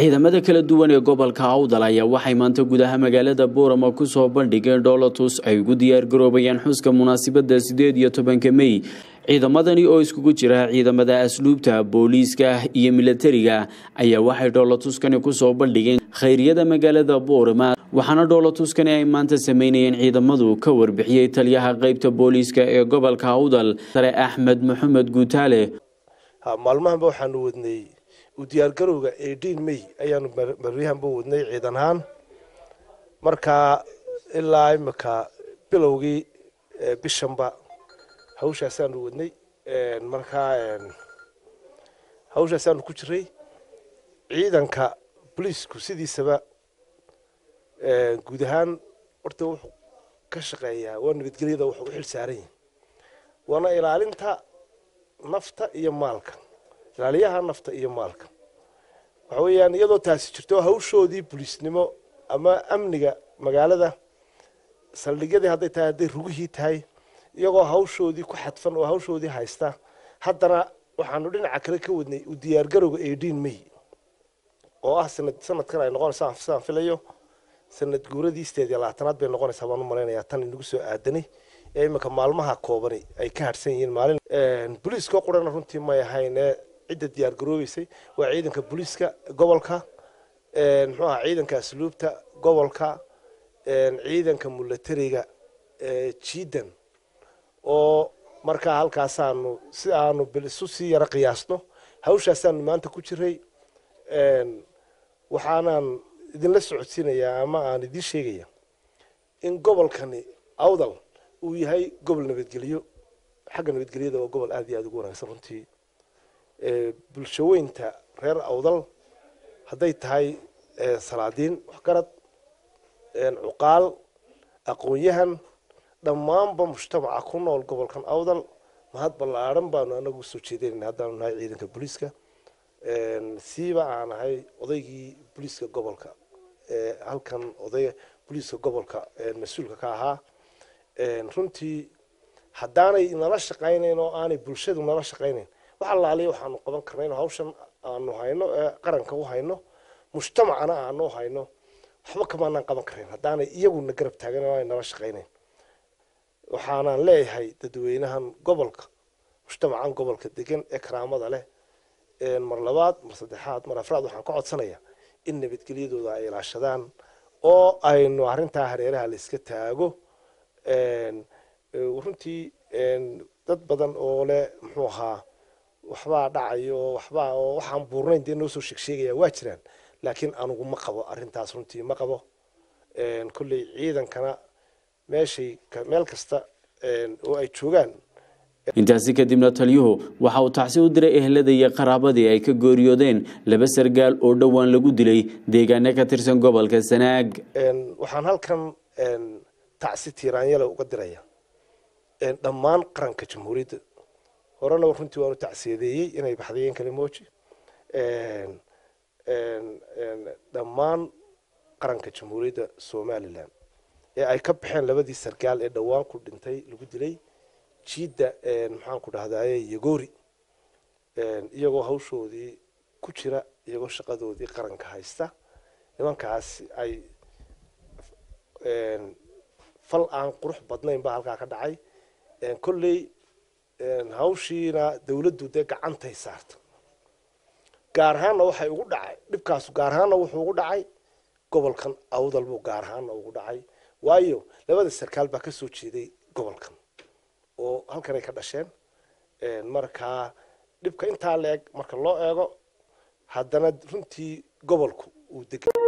ciidamada kala duwan ee gobolka awdal ayaa waxay maanta gudaha magaalada boorama kusoo bandhigeen dhoolatus ay ugu diyaargaroobayaan xuska munaasabada sideed iyo tobanka mey ciidamadani oo iskugu jira ciidamada asluubta booliiska iyo milatariga ayaa waxay dhoolatuskani kusoo bandhigeen khayriyada magaalada boorama waxaana dhoolatuskani ay maanta sameynayeen ciidamadu ka warbixiyey taliyaha qeybta booliiska ee gobolka awdal sare axmed maxamed guutaale maalmahanba waxaanu wadnay u diyaargarowga eighteen may ayaanu maryahanba wadnay ciidan ahaan markaa ilaa imika bilowgii bishanba hawshaasaanu wadnay markaa hawshaasaanu ku jiray ciidanka boliisku sidiisaba guud ahaan horta wuxuu ka shaqeeyaa waa nabadgelyada wuxuu u xil saaran yahay waana ilaalinta nafta iyo maalka ilaaliyaha nafta iyo maalka waxa weeyaan iyadoo taasi jirto hawshoodii boliisnimo ama amniga magaalada saldhigyadii hadday tahay hadday rugihii tahay iyagoo hawshoodii ku xadfan oo hawshoodii haysta haddana waxaanu dhinaca kale ka wadnay u diyaargarowga eighteen may oo ah sanad sanadkan ay noqonaysaa sidaan filayo sanad guuradii sideed iyo labaatanaad bay noqonaysaa baan u malaynayaa tan inagu soo aadanay ee iminka maalmaha koobani ay ka harsan yihiin maalin boliiska qurana runtii may ahayn ee cidda diyaar garoobeysay waa ciidanka boliiska gobolka muxuu aha ciidanka asluubta gobolka ciidanka mulatariga jiidan oo markaa halkaasaanu si aanu isu sii yaro qiyaasno hawshaasaanu maanta ku jiray waxaanaan idinla socodsiinayaa ama aan idiin sheegaya in gobolkani awdal uu yahay gobol nabadgelyo xagga nabadgelyada waa gobol aada iyo aada ugu wanaagsan runtii bulshaweynta reer awdal hadday tahay salaadiin waxgarad cuqaal aqoon-yahan dhammaanba mujtamaca ku nool gobolkan awdal mahad ballaadhan baanu anagu usoo jeedanayna haddaanu nahay ciidanka booliiska siiba aan ahay odaygii booliiska gobolka halkan odayga booliiska gobolka mas-uulka ka ahaa runtii haddaanay nala shaqaynayn oo aanay bulshadu nala shaqaynayn wax allaaliya waxaanu qaban karnayn hawshan aanu hayno ee qaranka u hayno mujtamacana aanu hayno waxba kamaanaan qaban karayn haddaanay iyaguna garab taagan oo aanay nala shaqaynayn waxaanaan leeyahay dadweynahan gobolka mujtamacan gobolka degan ee karaamada leh mar labaad mar saddexaad mar afraad waxaan ka codsanayaa in nabadgelyadooda ay ilaashadaan oo aynu arrintaa hareeraha la iska taago runtii dad badan oo leh muxuu ahaa waxbaa dhacayo oo waxbaa oo waxaan buurnayn dee noo soo sheegsheegaya waa jiraan laakiin anugu ma qabo arrintaas runtii ma qabo kolley ciidankana meeshay meel kasta oo ay joogaan intaasi kadibna taliyuhu waxa uu tacsi u diray ehelada iyo qaraabadii ay ka gooriyoodeen laba sargaal oo dhowaan lagu dilay deegaano ka tirsan gobolka sanaag waxaan halkan tacsi tiiraanyala uga diraya dhammaan qaranka jamhuuriyadda horena runtii waanu tacsiyadeeyey inay baxdayeen kalimooji dhammaan qaranka jamhuuriyadda somalilan ee ay ka baxeen labadii sargaal ee dhowaan ku dhintay lagu dilay jiidda maxaan ku dhahdaye yagori iyagoo hawshoodii ku jira iyagoo shaqadoodii qaranka haysta nimankaas ay fal aan qurux badnayn baa halkaa ka dhacay kolley hawshiina dawladdu dee gacantay saarta gaar ahaanna waxay ugu dhacay dhibkaasu gaar ahaanna wuxuu ugu dhacay gobolkan awdal buu gaar ahaanna ugu dhacay waayo labada sarkaal baa kasoo jeeday gobolkan oo halkanay ka dhasheen markaa dhibka intaa la eg marka loo eego haddana runtii gobolku uu dega